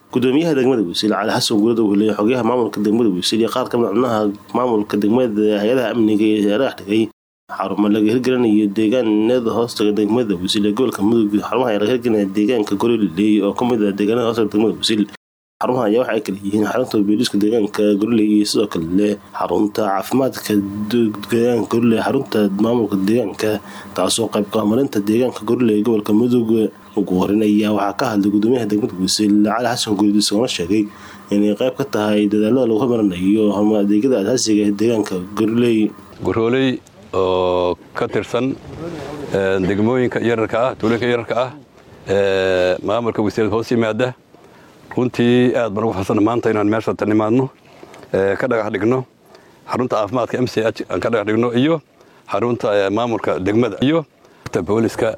gudoomiyaha degmada wasiil cali xasan guulad uu heliyay xogayaha maamulka degmada wasiil iyo qaar ka mid xubnaha maamulka degmada hay-adaha amniga ee hareeraha dhigay xarumo laga hirgelinayo deegaanada hoostaga degmada wasiil ee gobolka mudug xarumaha laga hirgelinaya deegaanka goriley oo ka mid ah deegaanada hoostaga degmada wasiil xarumaha ayaa waxay kala yihiin xarunta booliiska deegaanka goriley iyo sidoo kale xarunta caafimaadka deegaanka goriley xarunta maamulka deegaanka taasoo qayb ka horumarinta deegaanka goriley ee gobolka mudug ugu horeyn ayaa waxaa ka hadlay gudoomiyaha degmada wasiil cali xasan guulid isagoona sheegay inay qayb ka tahay dadaalada lagu horumarinayo adeegyada asaasiga ee deegaanka goriley gorooley oo ka tirsan degmooyinka yararka ah tuulooyinka yararka ah ee maamulka wasiirada hoos yimaada runtii aad baan ugu farsanna maanta inaan meesha tan imaadno ka dhagax dhigno xarunta caafimaadka m c h aan ka dhagax dhigno iyo xarunta maamulka degmada iyo booliska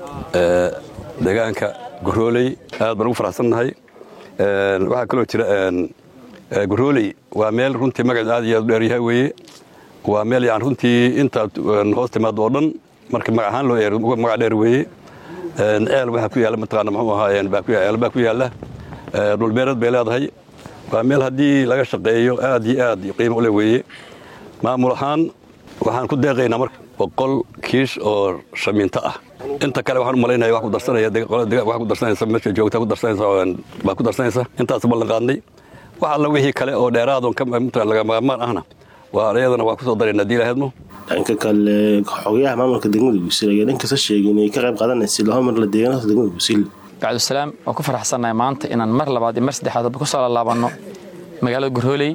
deegaanka gorooley aad baan ugu faraxsannahay waxaa kaloo jira gorooley waa meel runtii magaceed aad iyo aad u dheeryahay weeye waa meel yani runtii intaad hoos timaado oo dhan marka magac ahaan loo eero magac dheer weeye ceel waxaa ku yaalla mataqaana muxuu ahaayeen ceel baa ku yaalla dhulbeereed bay leedahay waa meel haddii laga shaqeeyo aad iyo aad qiimo u leh weeye maamul ahaan waxaan ku deeqaynaa marka boqol kiish oo shamiinto ah inta kale waxaan u malaynaya wax ku darsanaya wax ku darsanaysa meesha joogta ku darsanaysa baa ku darsanaysa intaas ballan qaadnay wax alla wixii kale oo dheeraadoon ka lagamaarmaan ahna waa iyadana waa ku soo darayna haddii lahaydmo dhanka kale xogayaha maamulka degmada wasiil ayaa dhankasta sheegay inay ka qayb qaadanaysa loo marla deegaanada degmada wasiil bacdusalaam waan ku faraxsannahay maanta inaan mar labaad iyo mar saddexaadba ku soo laalaabanno magaalada gorhooley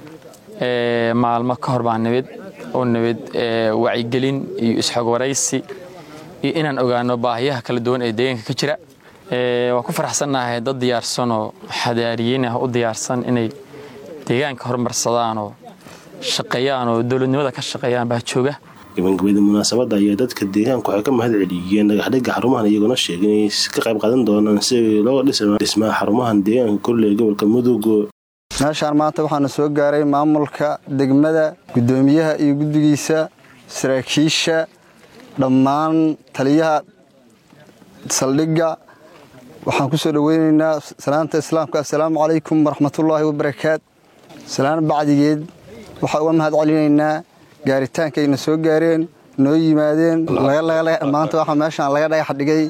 maalmo ka hor baa nabad oo nabad wacyigelin iyo isxog waraysi iyo inaan ogaano baahiyaha kala duwan ee deegaanka ka jira waan ku faraxsannahay dad diyaarsanoo xadaariyiin ah u diyaarsan inay deegaanka horumarsadaanoo shaqeeyaan oo dowladnimada ka shaqeeyaan baa jooga gabangabada munaasabadda ayaa dadka deegaanka waxay ka mahad celiyeen dhagaxdhigga xarumahan iyagoona sheegay inay ka qayb qaadan doonaan si loo dhismaa xarumahan deegaanka kolle ee gobolka mudug meeshaan maanta waxaana soo gaaray maamulka degmada guddoomiyaha iyo guddigiisa saraakiisha dhammaan taliyaha saldhigga waxaan ku soo dhoweynaynaa salaanta islaamka assalaamu calaykum waraxmatullaahi wabarakaat salaan bacdigeed waxaa uga mahad celinaynaa gaaritaankayna soo gaareen noo yimaadeen maanta waxaa meeshaan laga dhagax dhigay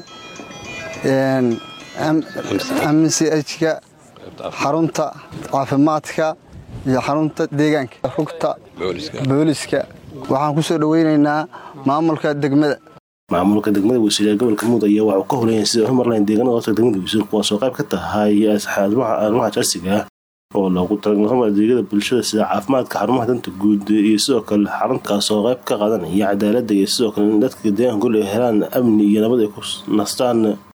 mchka xarunta caafimaadka iyo xarunta deegaanka rugta booliska waxaan ku soo dhoweynaynaa maamulka degmada maamulka degmada wasiil ee gobolka mudug ayaa waxuu ka horeeyay sida horumarlayn deegaanada hoosta degmada wasiil kuwaasoo qayb ka tahay arrimaha jaasiga ah oo loogu talagalay adeegyada bulshada sida caafimaadka xarumaha danta guud iyo sidoo kale xaruntaasoo qayb ka qaadanaya cadaaladda iyo sidoo kale in dadka deegaanka gol ay helaan amni iyo nabad ay ku nastaan